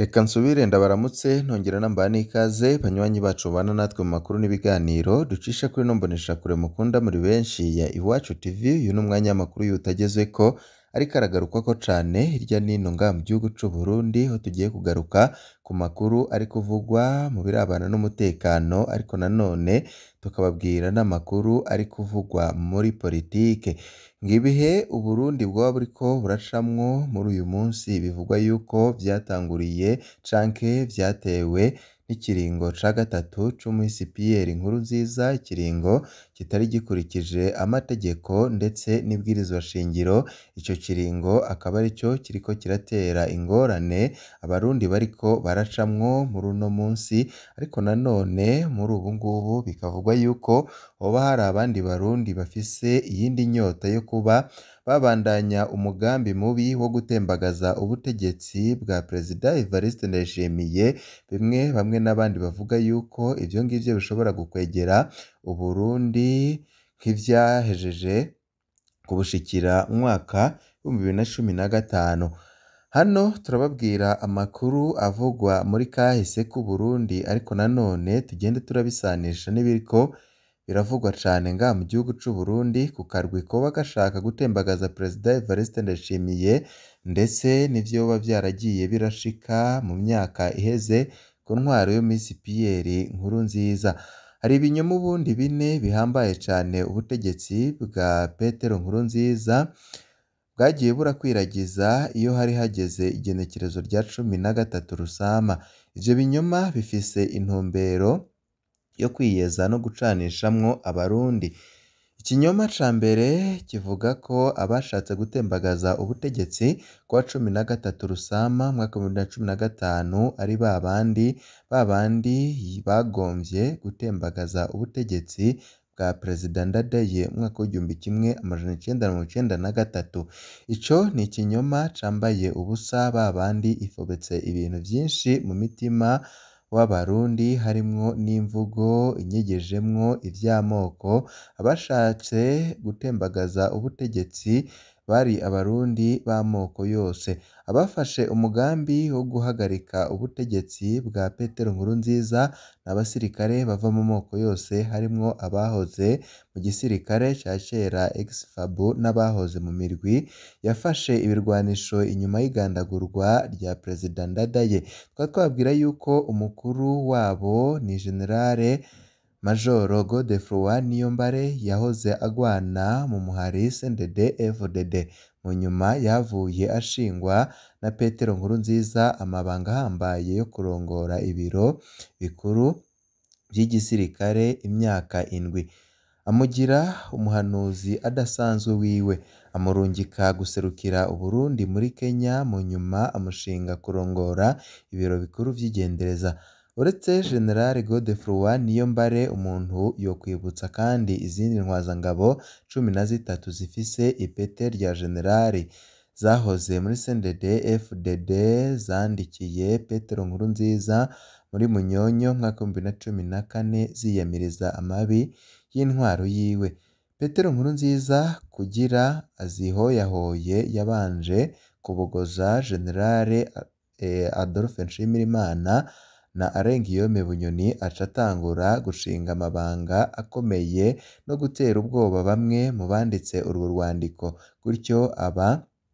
Reka nsubire ndabaramutse nongera namba n'ikaze banywanyi bacu mubana natwe mu makuru n'ibiganiro ducisha kuri ino mboneshakure mukunda muri benshi ya Iwacu TV, uyu ni umwanya w'amakuru y'utagezweko ariko aragarukwako cane hirya no hino ngaha mu gihugu c'Uburundi, aho tugiye kugaruka ku makuru ari kuvugwa mu birabana n'umutekano ariko nanone tukababwira n'amakuru ari kuvugwa muri politike. Ng'ibihe Uburundi bwoba buriko buracamwo muri uyu munsi bivugwa yuko vyatanguriye canke vyatewe n'ikiringo ca gatatu c'umuhisi Pierre Nkurunziza, ikiringo kitari gikurikije amategeko ndetse n'ibwirizwa shingiro, ico kiringo akaba arico kiriko kiratera ingorane abarundi bariko baracamwo muri uno munsi, ariko nanone muri ubu ngubu bikavugwa yuko hoba hari abandi barundi bafise iyindi nyota yo kuba babandanya umugambi mubi wo gutembagaza ubutegetsi bwa Perezida Evariste Ndayishimiye, bimwe bamwe n'abandi bavuga yuko ivyo ngivyo bishobora gukwegera Uburundi nk'ivyahejeje kubushikira mu mwaka w'ibihumbi bibiri na cumi na gatanu. Hano turababwira amakuru avugwa muri kahise k'Uburundi ariko nanone tugende turabisanisha n'ibiriko biravugwa cane ngaha mu gihugu c'Uburundi ku karwi koba gashaka gutembagaza Perezida Evariste Ndayishimiye ndetse n'ivyoba vyaragiye birashika mu myaka iheze ku ntwaro y'umuhisi Pierre Nkurunziza. Hari ibinyoma ubundi bine bihambaye cane ubutegetsi bwa Petero Nkurunziza bwagiye burakwiragiza iyo hari hageze igenekerezo rya cumi na gatatu Rusama. Ivyo binyoma bifise intumbero yo kwiyeza no gucanishamwo abarundi. Ikinyoma ca mbere kivuga ko abashatse gutembagaza ubutegetsi kuwa cumi na gatatu Rusama umwaka w'ibihumbi bibiri na cumi na gatanu ari babandi, babandi bagomvye gutembagaza ubutegetsi bwa Perezida Ndadaye mu mwaka w'igihumbi kimwe amajana icenda na mirongo icenda na gatatu. Ico ni ikinyoma cambaye ubusa, babandi ifobetse ibintu vyinshi mu mitima w'abarundi harimwo n'imvugo inyegejemwo ivy'amoko, abashatse gutembagaza ubutegetsi bari abarundi b'amoko yose. Abafashe umugambi wo guhagarika ubutegetsi bwa Petero Nkurunziza ni abasirikare bava mu moko yose harimwo abahoze mu gisirikare ca kera ex-FAB n'abahoze mu mirwi yafashe ibirwanisho inyuma y'igandagurwa rya Perezida Ndadaye. Tukaba twababwira yuko umukuru wabo ni Generale Majoro Godefroid Niyombare yahoze agwana mu muhari CNDD-FDD. Mu nyuma yahavuye ashingwa na Petero Nkurunziza amabanga ahambaye yo kurongora ibiro bikuru vy'igisirikare imyaka indwi. Amugira umuhanuzi adasanzwe wiwe, amurungika guserukira Uburundi muri Kenya, mu nyuma amushinga kurongora ibiro bikuru vy'igendereza. Uretse General Godefroid Niyombare, umuntu yokwibutsa kandi izindi ntwazangabo cumi na zitatu zifise ipete rya generali zahoze muri CNDD-FDD zandikiye Petero Nkurunziza muri Munyonyo mu mwaka w'ibihumbi bibiri na cumi na kane ziyamiriza amabi y'intwaro yiwe. Petero Nkurunziza kugira azihoyahoye yabanje kubogoza Generale Adolphe Nshimirimana na Alain Guillaume Bunyoni aca atangura gushinga amabanga akomeye no gutera ubwoba bamwe mu banditse urwo rwandiko, gutyo aba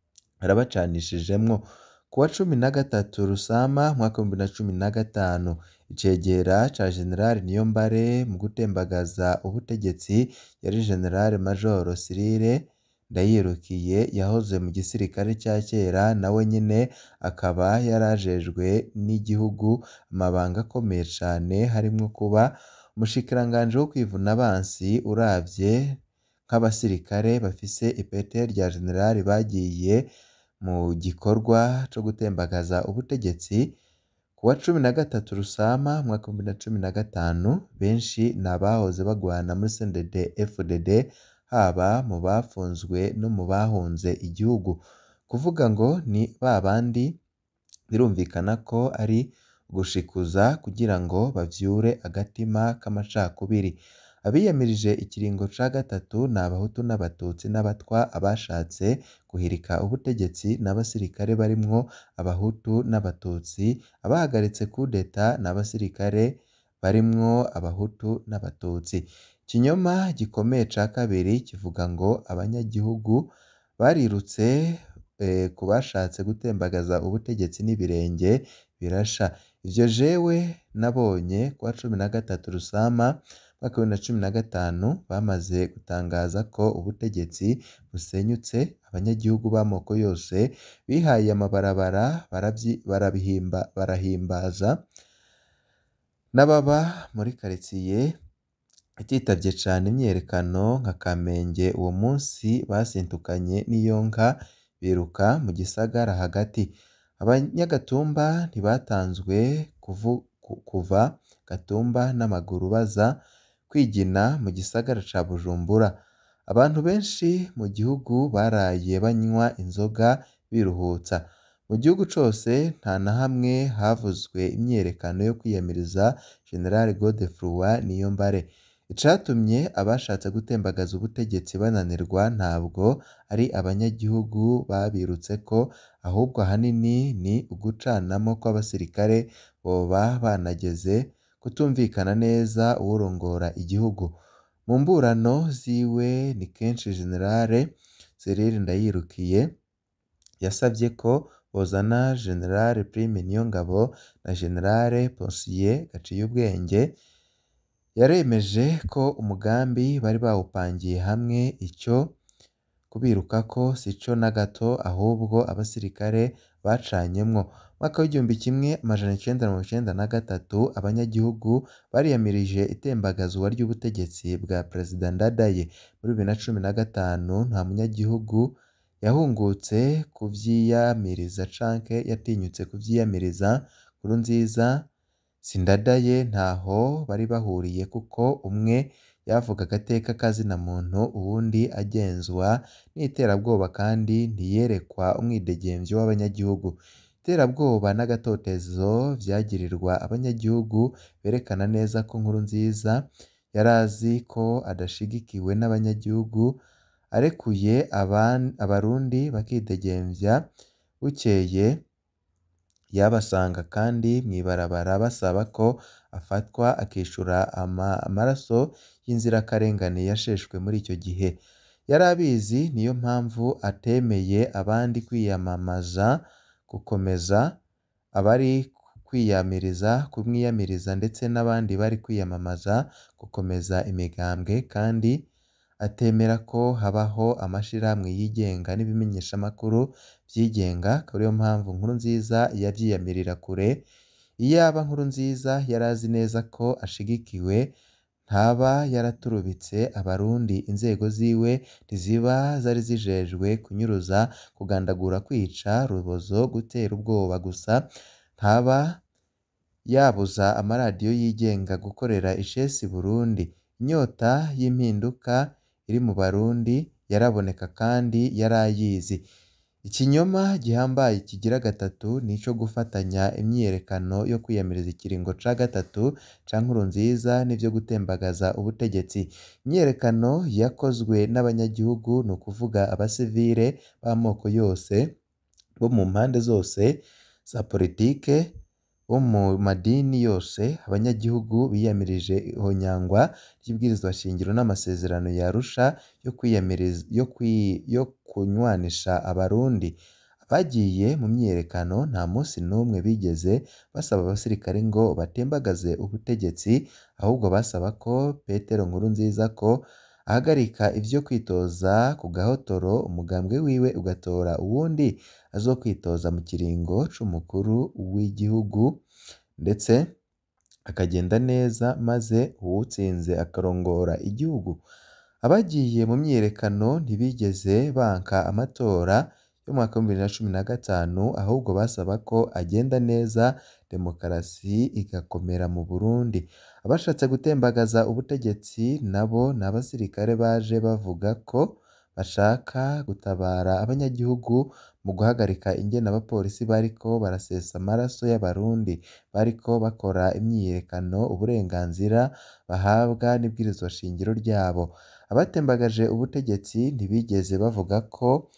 arabacanishijemwo. Kuwa cumi na gatatu Rusama umwaka w'ibihumbi bibiri na cumi na gatanu, icegera ca Generali Niyombare mu gutembagaza ubutegetsi yari General Majoro Cyrille Ndayirukiye yahoze mu gisirikare ca kera nawe nyene akaba yari ajejwe n'igihugu amabanga akomeye cane harimwo kuba umushikiranganji wo kwivuna abansi uravye nk'abasirikare bafise ipete rya generali bagiye mu gikorwa co gutembagaza ubutegetsi. Kuwa cumi na gatatu Rusama umwaka w'ibihumbi bibiri na cumi na gatanu, benshi ni abahoze bagwana muri CNDD-FDD haba mu bafunzwe no mu bahunze igihugu. Kuvuga ngo ni babandi birumvikana ko ari ugushikuza kugira ngo bavyure agatima k'amacakubiri. abiyamirije ikiringo ca gatatu ni abahutu n'abatutsi n'abatwa abashatse guhirika ubutegetsi n'abasirikare barimwo abahutu n'abatutsi abahagaritse kudeta n'abasirikare barimwo abahutu n'abatutsi ikinyoma gikomeye ca kabiri kivuga ngo abanyagihugu barirutse ku bashatse gutembagaza ubutegetsi n'ibirenge birasha ivyo jewe nabonye kuwa cumi na gatatu Rusama mwaka wa bibiri na cumi na gatanu bamaze gutangaza ko ubutegetsi busenyutse abanyagihugu b'amoko yose bihaye amabarabara barabihimba barahimbaza n'ababa muri karitsiye ititavye cane imyiyerekano nka Kamenge uwo munsi basintukanye n'iyonka biruka mu gisagara hagati abanyagatumba ntibatanzwe kuva Gatumba n'amaguru baza kwigina mu gisagara ca Bujumbura abantu benshi mu gihugu baraye banywa inzoga biruhutsa mu gihugu cose nta na hamwe havuzwe imyiyerekano yo kwiyamiriza General Godefroid Niyombare icatumye abashatse gutembagaza ubutegetsi bananirwa ntabwo ari abanyagihugu babirutseko ahubwo ahanini ni ugucanamo kw'abasirikare boba banageze kutumvikana neza uwurongora igihugu mu mburano ziwe ni kenshi General Cyril Ndayirukiye yasavye ko bozana General Prime Niyongabo na General Posiyeri Gaciyubwenge yaremeje ko umugambi bari bawupangiye hamwe ico kubirukako sico na gato ahubwo abasirikare bacanyemwo mwaka w'igihumbi kimwe amajana icenda mirongo icenda na gatatu abanyagihugu bariyamirije itembagazwa ry'ubutegetsi bwa Perezida Ndadaye muri bibiri na cumi na gatanu nta munyagihugu yahungutse kuvyiyamiriza canke yatinyutse kuvyiyamiriza Nkurunziza si Ndadaye ntaho bari bahuriye kuko umwe yavuga agateka k'azina muntu uwundi agenzwa n'iterabwoba kandi ntiyerekwa umwidegemvyo w'abanyagihugu iterabwoba n'agatotezo vyagirirwa abanyagihugu berekana neza ko Nkurunziza yari azi ko adashigikiwe n'abanyagihugu arekuye abarundi bakidegemvya bukeye yabasanga kandi mw'ibarabara basaba ko afatwa akishura amaraso y'inzirakarengane yasheshwe muri ico gihe yari abizi niyo mpamvu atemeye abandi kwiyamamaza gukomeza abari kwiyamiriza kumwiyamiriza ndetse n'abandi bari kwiyamamaza gukomeza imigambwe kandi atemera ko habaho amashirahamwe yigenga n'ibimenyeshamakuru vyigenga akaba ariyo mpamvu Nkurunziza yavyiyamirira kure iyaba Nkurunziza yari azi neza ko ashigikiwe ntaba yaraturubitse abarundi inzego ziwe ntiziba zari zijejwe kunyuruza kugandagura kwica rubozo gutera ubwoba gusa ntaba yabuza amaradiyo yigenga gukorera icesi Burundi inyota y'impinduka iri mu barundi yaraboneka kandi yari ayizi ikinyoma gihambaye kigira gatatu nico gufatanya imyiyerekano yo kwiyamiriza ikiringo ca gatatu ca Nkurunziza n'ivyo gutembagaza ubutegetsi imyiyerekano yakozwe n'abanyagihugu ni ukuvuga abasivile b'amoko yose bo mu mpande zose za politike bo mu madini yose abanyagihugu biyamirije ihonyangwa ry'ibwirizwa shingiro n'amasezerano ya Arusha yo kwiyamiriza yo kwi yo kunywanisha abarundi abagiye mu myiyerekano nta musi n'umwe bigeze basaba abasirikare ngo batembagaze ubutegetsi ahubwo basaba ko Petero Nkurunziza ko ahagarika ivyo kwitoza ku gahotoro umugambwe wiwe ugatora uwundi azokwitoza mu kiringo c'umukuru w'igihugu ndetse akagenda neza maze uwutsinze akarongora igihugu abagiye mu myiyerekano ntibigeze banka amatora y'umwaka w'ibihumbi bibiri na cumi na gatanu ahubwo basaba ko agenda neza demokarasi igakomera mu Burundi abashatse gutembagaza ubutegetsi nabo ni abasirikare baje bavuga ko bashaka gutabara abanyagihugu mu guhagarika ingene abapolisi bariko barasesa amaraso y'abarundi bariko bakora imyiyerekano uburenganzira bahabwa n'ibwirizwa shingiro ryabo abatembagaje ubutegetsi ntibigeze bavuga ko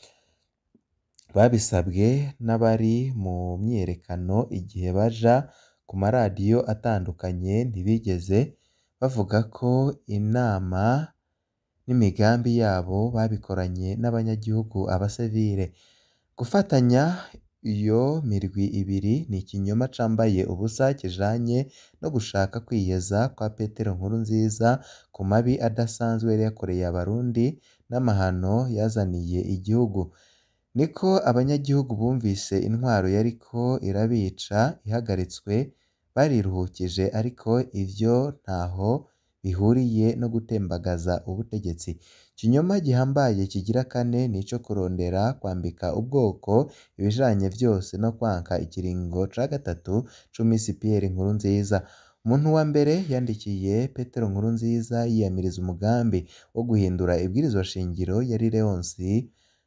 babisabwe n'abari mu myiyerekano igihe baja ku maradiyo atandukanye ntibigeze bavuga ko inama n'imigambi yabo babikoranye n'abanyagihugu abasivile gufatanya iyo mirwi ibiri ni ikinyoma cambaye ubusa kijanye no gushaka kwiyeza kwa Petero Nkurunziza ku mabi adasanzwe yari yakoreye abarundi n'amahano yazaniye igihugu niko abanyagihugu bumvise intwaro yariko irabica ihagaritswe bariruhukije ariko ivyo ntaho bihuriye no gutembagaza ubutegetsi ikinyoma gihambaye kigira kane nico kurondera kwambika ubwoko ibijanye vyose no kwanka ikiringo ca gatatu c'umisi Pierre Nkurunziza umuntu wa mbere yandikiye Petero Nkurunziza yiyamiriza umugambi wo guhindura ibwirizwa shingiro yari Leonsi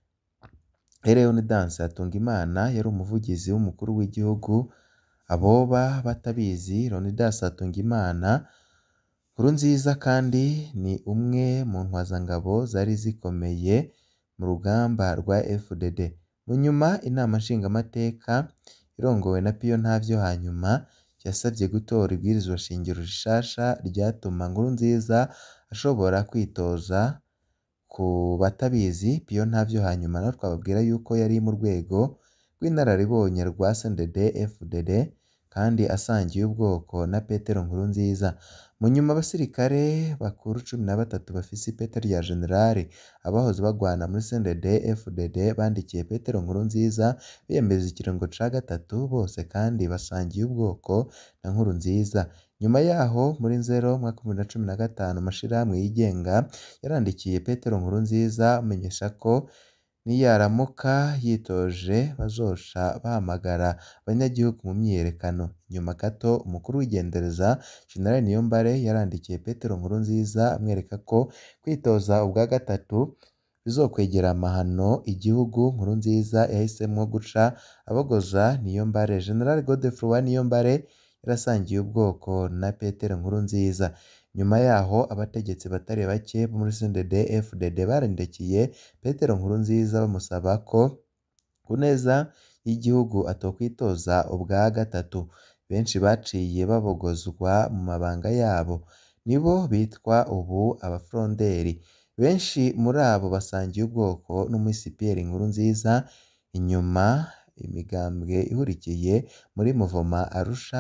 Leonidas Hatungimana yari umuvugizi w'umukuru w'igihugu aboba batabizi Leonidas Hatungimana Nkurunziza kandi ni umwe mu ntwazangabo zari zikomeye mu rugamba rwa FDD mu nyuma inama nshingamateka irongowe na Piyo Ntavyo hanyuma yasavye gutora ibwirizwa shingiro rishasha ryatuma Nkurunziza ashobora kwitoza ku batabizi Piyo Ntavyo hanyuma naho twababwira yuko yari mu rwego rw'inararibonye rwa CNDD FDD kandi asangiye ubwoko na Petero Nkurunziza mu nyuma abasirikare bakuru cumi na batatu bafise ipeta rya generali abahoze bagwana muri CNDD FDD bandikiye Petero Nkurunziza biyemeza ikiringo ca gatatu bose kandi basangiye ubwoko na Nkurunziza nyuma yaho muri Nzero umwaka w'ibihumbi bibiri na cumi na gatanu amashirahamwe yigenga yarandikiye Petero Nkurunziza amenyesha ko niyaramuka yitoje bazoca bahamagara abanyagihugu mu myiyerekano inyuma gato umukuru w'igendereza General Niyombare yarandikiye Petero Nkurunziza amwereka ko kwitoza ubwa gatatu bizokwegera amahano igihugu Nkurunziza yahisemwo guca abogoza Niyombare General Godefroid Niyombare yarasangiye ubwoko na Petero Nkurunziza nyuma yaho abategetsi batari bake bo muri CNDD FDD barandikiye Petero Nkurunziza bamusaba ko ku neza y'igihugu atokwitoza ubwa gatatu benshi baciye babogozwa mu mabanga yabo nibo bitwa ubu abafronderi benshi muri abo basangiye ubwoko n'umusi Pierre Nkurunziza inyuma imigambwe ihurikiye muri Muvoma Arusha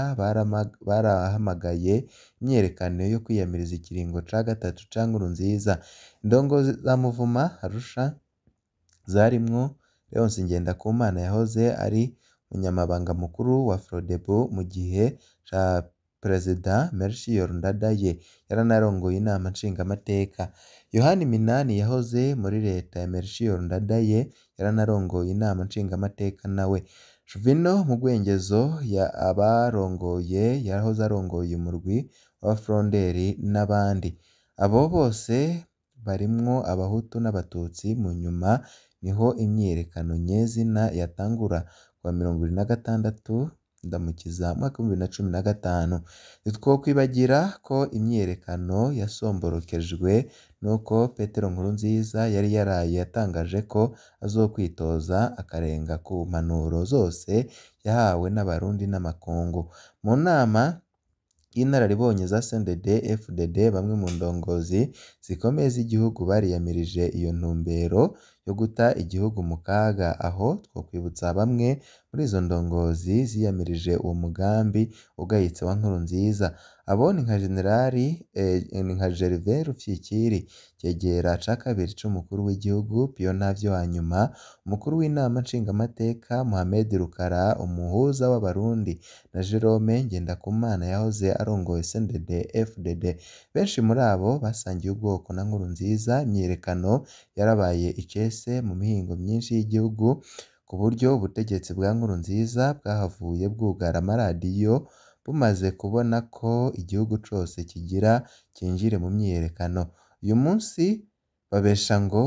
barahamagaye imyiyerekano yo kwiyamiriza ikiringo ca gatatu ca Nkurunziza indongozi za Muvoma Arusha zarimwo Leonce Ngendakumana yahoze ari umunyamabanga mukuru wa Frodebu mu gihe ca Perezida Melchior Ndadaye yaranarongoye inama nshingamateka Yohani Minani yahoze muri leta ya Melchior Ndadaye yaranarongoye inama nshingamateka nawe Juvino Mugwengezo abarongoye yahoze arongoye umurwi w'abafronderi n'abandi abo bose barimwo abahutu n'abatutsi mu nyuma niho imyiyerekano nyezina yatangura kuwa mirongo ibiri na gatandatu Ndamukiza umwaka w'ibihumbi bibiri na cumi na gatanu ntitwokwibagira ko imyiyerekano yasomborokejwe nuko Petero Nkurunziza yari yaraye yatangaje ko azokwitoza akarenga ku mpanuro zose yahawe n'abarundi n'amakungu mu nama y'inararibonye za CNDD FDD bamwe mu ndongozi zikomeye z'igihugu bariyamirije iyo ntumbero yo guta igihugu mu kaga aho twokwibutsa bamwe muri izo ndongozi ziyamirije uwo mugambi ugayitse wa Nkurunziza abo ni nka Generali ni nka Gervais Rufyikiri cegera ca kabiri c'umukuru w'igihugu Piyo Ntavyo hanyuma umukuru w'inama nshingamateka Mohamed Rukara umuhuza w'abarundi na Jerome Ngendakumana yahoze arongoye CNDD FDD benshi muri abo basangiye ubwoko na Nkurunziza imyiyerekano yarabaye icese mu mihingo myinshi y'igihugu ku buryo ubutegetsi bwa Nkurunziza bwahavuye bwugara amaradiyo bumaze kubona ko igihugu cose kigira cinjire mu myiyerekano uyu munsi babesha ngo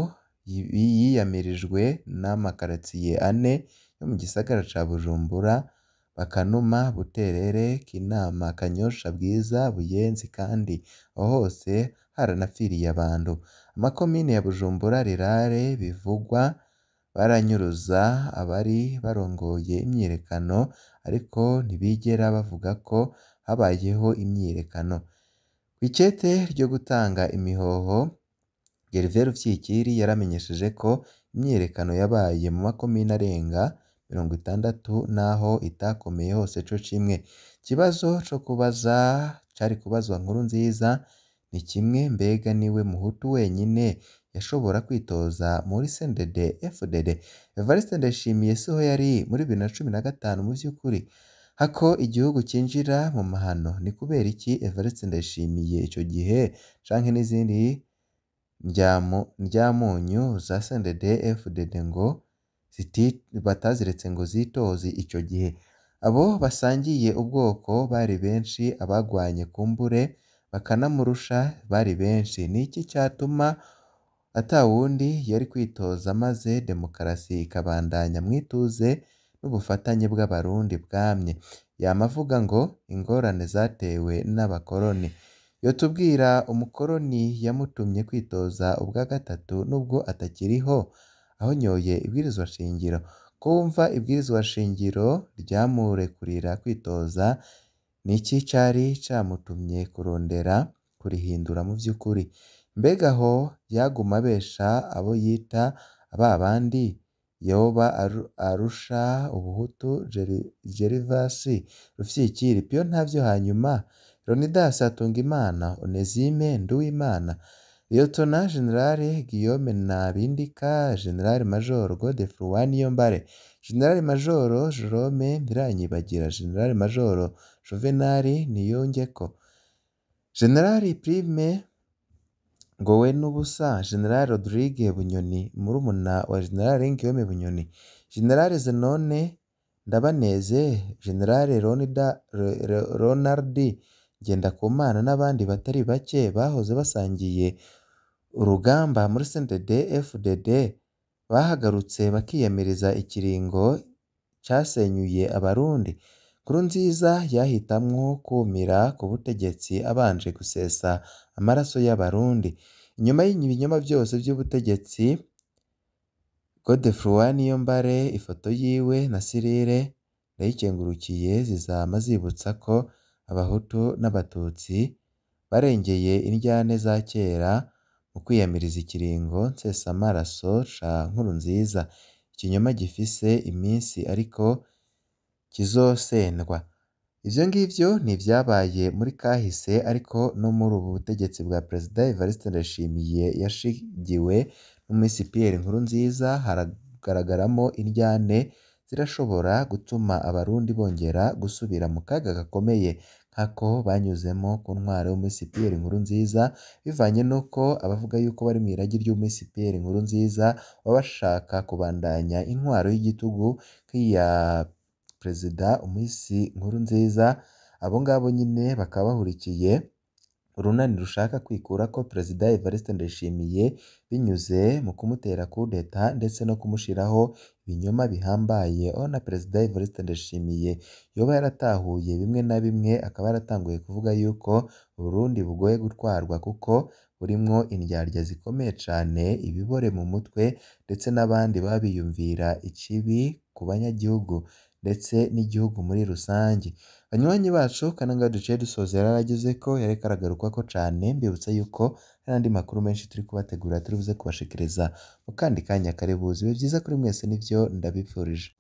yiyamirijwe n'amakaritsiye ane yo mu gisagara ca Bujumbura Bakanuma, Buterere, Kinama, Kanyosha, Bwiza, Buyenzi kandi aho hose haranapfiriye abantu. Amakomine ya Bujumbura, Rirare, Bivugwa baranyuruza abari barongoye imyiyerekano ariko ntibigera bavuga ko habayeho imyiyerekano. Kw'icete ryo gutanga imihoho, Gervais Rufyikiri yaramenyesheje ko imyiyerekano yabaye mu makomine arenga mirongo itandatu naho itakomeye hose co kimwe. Ikibazo co kubaza cari kubazwa Nkurunziza ni kimwe mbega niwe muhutu wenyine yashobora kwitoza muri CNDD-FDD? Evariste Ndayishimiye siho yari muri bibiri na cumi na gatanu mu vy'ukuri? Hako igihugu cinjira mu mahano ni kubera iki Evariste Ndayishimiye ico gihe canke n'izindi ndyamunyu za CNDD-FDD ngo bataziretse ngo zitoze ico gihe? Abo basangiye ubwoko bari benshi, abagwanye kumbure bakanamurusha bari benshi. Ni iki catuma ata wundi yari kwitoza maze demokarasi ikabandanya mw'ituze n'ubufatanye bw'abarundi bwamye? Yama avuga ngo ingorane zatewe n'abakoroni. Yotubwira umukoroni yamutumye kwitoza ubwa gatatu nubwo atakiriho ahonyoye ibwirizwa shingiro? Ko wumva ibwirizwa shingiro ryamurekurira kwitoza, ni iki cari camutumye kurondera kurihindura mu vy'ukuri? Mbega aho yaguma abesha abo yita babandi yoba arusha ubuhutu Gervais Rufyikiri, Pio Ntavyo hanyuma Leonidas Hatungimana, Onesime Nduwimana, Lt Gen Guillaume Nabindika, Gen Major Godefroid Niyombare, Gen Major Jerome Ntiranyibagira, Gen Major Juvenal Niyongeko, Gen Prime Ngowenubusa, Gen Rodrigue Bunyoni murumuna wa Gen Guillaume Bunyoni, Gen Zenone Ndabaneze, Gen Ronald Ngendakumana n'abandi batari bake bahoze basangiye urugamba muri CNDD-FDD bahagarutse bakiyamiriza ikiringo casenyuye abarundi. Nkurunziza yahitamwo kwumira ku butegetsi abanje gusesa amaraso y'abarundi. Inyuma y'ibinyoma vyose vy'ubutegetsi, Godefroid Niyombare ifoto yiwe na Cyrille Ndayikengurukiye zizama zibutsa ko abahutu n'abatutsi barengeye indyane za kera mu kwiyamiriza ikiringo nsesamaraso ca Nkurunziza. Ikinyoma gifise iminsi ariko kizosendwa. Ivyo ngivyo ni ivyabaye muri kahise ariko no muri ubu butegetsi bwa Perezida Evariste Ndayishimiye yashigiwe n'umusi Pierre Nkurunziza haragaragaramwo indyane zirashobora gutuma abarundi bongera gusubira mu kaga gakomeye nk'ako banyuzemo ku ntwaro y'umusi Pierre Nkurunziza, bivanye n'uko abavuga yuko bari mw'iragi ry'umusi Pierre Nkurunziza baba bashaka kubandanya intwaro y'igitugu nk'iya Perezida umusi Nkurunziza, abo ngabo nyene bakaba bahurikiye urunani rushaka kwikurako Perezida Evariste Ndayishimiye binyuze mu kumutera kudeta ndetse no kumushiraho ibinyoma bihambaye, aho na Perezida Evariste Ndayishimiye yoba yaratahuye bimwe na bimwe akaba yaratanguye kuvuga yuko Uburundi bugoye gutwarwa kuko burimwo indyarya zikomeye cane, ibibore mu mutwe ndetse n'abandi baba biyumvira ikibi ku banyagihugu ndetse n'igihugu muri rusange. Banywanyi bacu kano ngaha duciye dusozera yaragezeko yariko aragarukwako cane, mbibutsa yuko hari n'andi makuru menshi turi kubategurira turi buze kubashikiriza mu kandi kanya kare buze. Bibe vyiza kuri mwese nivyo ndabipfurije.